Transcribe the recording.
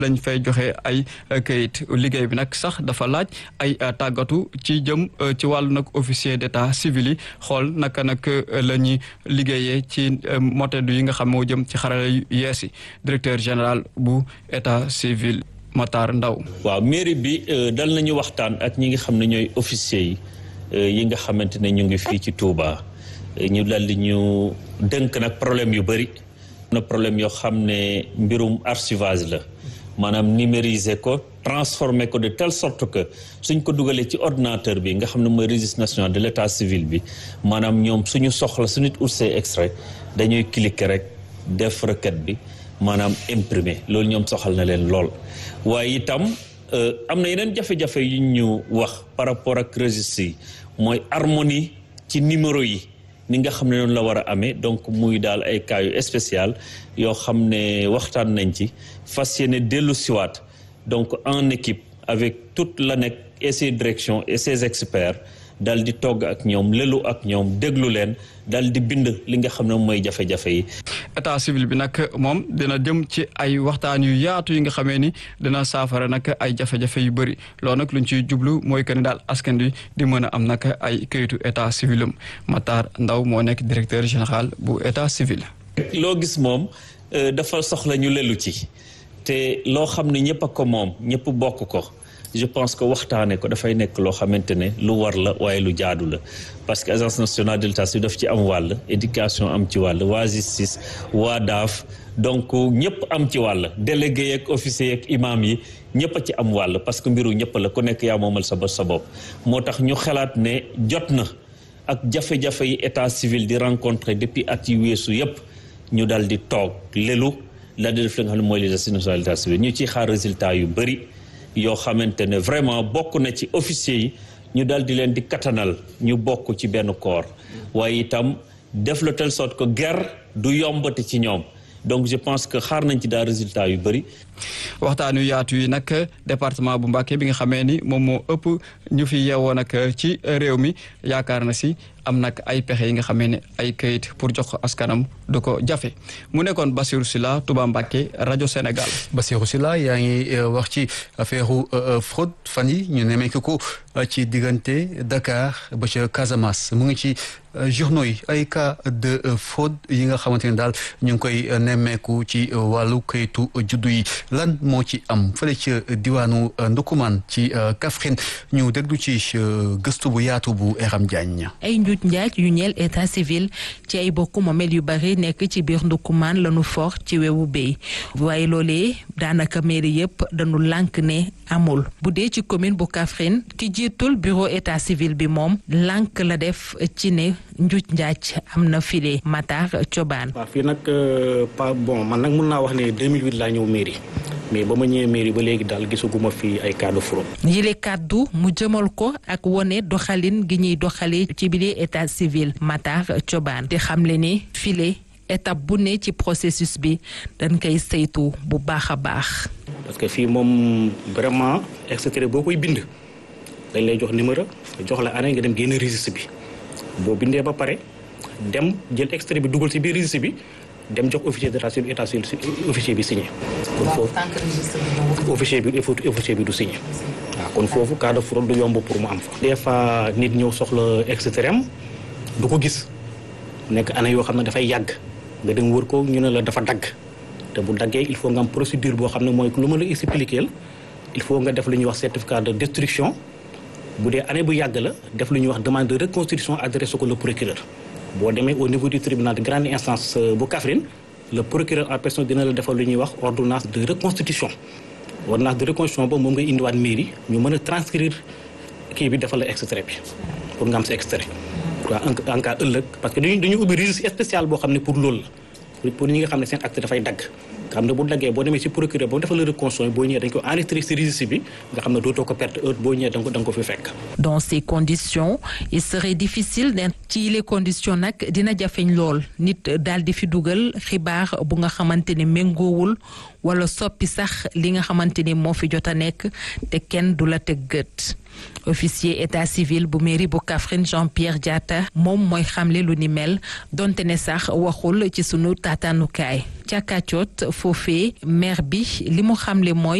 lañ fay joxe ay kayit liggéey bi nag sax dafa laaj ay tàggatu ci jëm ci wàllu nag officier d'état civil yi xool naka nag la ñuy liggéeyee ci motedu yi nga xam moo jëm ci xarala yu yees yi directeur général bu état civil Matar Ndaw waaw mairie bi dal nañu waxtaan ak ñi nga xam ne ñooy officier yi yi nga xamante ne ñu ngi fii ci Touba ñu dal di ñu dënk nag problème yu bëri na problème yoo xam ne mbirum archivage la maanaam numériser ko transformer ko de telle sorte que suñ ko dugalee ci ordinateur bi nga xam ne mooy registre national de l'état civil bi maanaam ñoom suñu soxla su nit ut see extrait dañuy cliquer rek def requête bi maanaam imprimer loolu ñoom soxal na leen lool waaye itam am na yeneen jafe-jafe yu ñu wax par rapport ak registre yi mooy harmonie ci numéro yi ni nga xam ne noonu la war a amee donc muy daal ay cas yu spécial yoo xam ne waxtaan nañ ci fas yéene dellu siwaat donc en équipe avec toute l'ANEC et ses directions et ses experts dal di togg ak ñoom lelu ak ñoom déglu leen dal di bind li nga xam ne mooy jafe-jafe yi. état civil bi nag moom dina jëm ci ay waxtaan yu yaatu yi nga xamee ni dina saafara nag ay jafe-jafe yu bëri loolu nag luñ ciy jublu mooy que ni daal askan wi di mën a am nag ay kayitu état civil am Matar Ndaw moo nekk directeur général bu état civil. loo gis moom dafa soxla ñu lelu ci te loo xam ne ñëpp a ko moom ñëpp bokk ko. je pense que waxtaane ko dafay nekk loo xamante ne lu war la waaye lu jaadu la parce que agence nationale de l'état civil daf ci am wàll éducation am ci wàll waa justice waa daaf donc ñëpp am ci wàll délégué yeeg officier yeeg imam yi ñëpp a ci am wàll parce que mbiru ñëpp la ku nekk yaa moomal sa bopp sa bopp moo tax ñu xalaat ne jot na ak jafe-jafe yi état civil di rencontrer depuis at yi weesu yëpp ñu dal di toog lelu la di def li nga xam ne mooy l'agence nationale de l'état civil ñu ciy xaar résultat yu bëri yoo xamante ne vraiment bokk na ci officier yi ñu dal di leen di katanal ñu bokk ci benn corps waaye itam def la telle sorte que guerre du yombati ci ñoom donc je pense que xaar nañ ci daal résultat yu bëri. waxtaan yu yaatu yi nag département bu Mbacké bi nga xamee ni moom moo ëpp ñu fi yeewoo nag ci réew mi yaakaar na si am nag ay pexe yi nga xamee ne ay kayit pour jox ko askanam du ko jafe mu nekkoon Bassirou Sylla Touba Mbacké rajo Sénégal. Bassirou Sylla yaa ngi wax ci affaire fraude fan yi ñu nemmeeku ko ci diggante Dakar ba ca Casamance mu ngi ci journaux yi ay cas de fraude yi nga xamante ne daal ñu ngi koy nemmeeku ci wàllu kayitu juddu yi lan moo ci am fële ca diwaanu Ndukumaan ci Kaffrine ñu déglu ci gëstu bu yaatu bu Eram Diagne. ay njuuj njaaj yu ñeel état civil ci ay bokk moomeel yu bari nekk ci biir Ndukumaan lañu for ci wewu béy waaye loolee daanaka mairie yëpp dañu lànk ne amul bu dee ci commune bu Kaffrine ki jiitul bureau état civil bi moom lànk la def ci ne njuuj njaaj am na file Matar Cobaan. waaw fii nag pas bon man nag mun naa wax ne 2008 laa ñëw mairie mais ba ma ñëwee mairie ba léegi daal gisaguma fi ay cas de fraude. yile kàddu mu jëmal ko ak wone doxalin gi ñuy doxalee ci biir état civil Matar Cobaan di xamle ni file étape bu ne ci processus bi dañ koy saytu bu baax a baax. parce que fii moom vraiment extrait boo koy bind dañ lay jox numéro jox la année nga dem génn registre bi boo bindee ba pare dem jël extrait bi dugal ci biir registre bi dem jox officier d'état civil état civil officier bi signé. kon foofu officier bi officier bi du signé. waaw kon foofu cas de fraude du yomb pour mu am fa. des fois nit ñëw soxla extrait am du ko gis nekk année yoo xam ne dafay yàgg nga dem wër ko ñu ne la dafa dagg te bu daggee il faut nga am procédure boo xam ne mooy lu ma la expliquer il faut nga def lu ñuy wax certificat de destruction bu dee année bu yàgg la def lu ñuy wax demande de reconstitution adressé ko le procureur. boo demee au niveau du tribunal de grande instance bu Kaffrine le procureur en personne dina la defal lu ñuy wax ordonnance de reconstitution ordonnance de reconstitution boobu moom ngay indiwaat mairie ñu mën a transcrire kii bi defal la extrait bi pour nga am sa extrait. waaw en cas ëllëg parce que dañuy dañuy ubbi registre spécial boo xam ne pour loolu la pour ñi nga xam ne seen acte dafay dagg. nga xam ne bu daggee boo demee ci procureur ba mu defal la reconstitution boo ñëwee dañ ko enregistré ci registre bi nga xam ne dootoo ko perte heure boo ñëwee da nga ko da nga ko fi fekk. dans ces conditions il serait difficile de ci les conditions nag dina jafeñ lool nit daal di fi dugal xibaar bu nga xamante ne méngoowul wala soppi sax li nga xamante ni moo fi jot a nekk te kenn du la teg gët officier état civil bu mairie bu Kaffrine Jean-Pierre Diatta moom mooy xamle lu ni mel donte ne sax waxul ci sunu taataanukaay ca Kàccoot foofee maire bi li mu xamle mooy